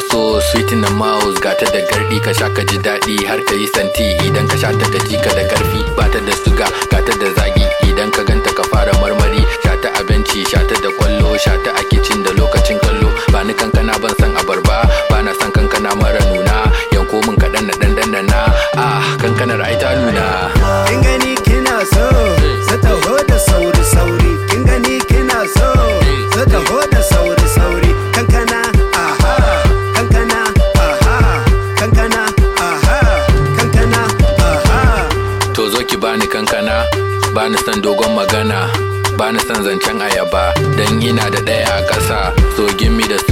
so sweet in the mouth gata da gardi ka sha ka ji daɗi har ka yi santi idan ka sha ta gaji ka da karfi bata da suga gata da zagi idan ka ganta ka fara marmari sha ta abinci sha ta da kwallo sha ta a kicin da lokacin kallo ba ni kankana ban san abarba ba na san kankana mara nuna yanko min kaɗan na ɗan na ah kankanar ai ta nuna kin gani kina so sa taho da sauri sauri kin gani kina so sa taho da sauri sauri kankana aha kankana aha kankana aha kankana aha to zo ki bani kankana bani son dogon magana bani son zancen ayaba dan ina da ɗaya a ƙasa so gimmi da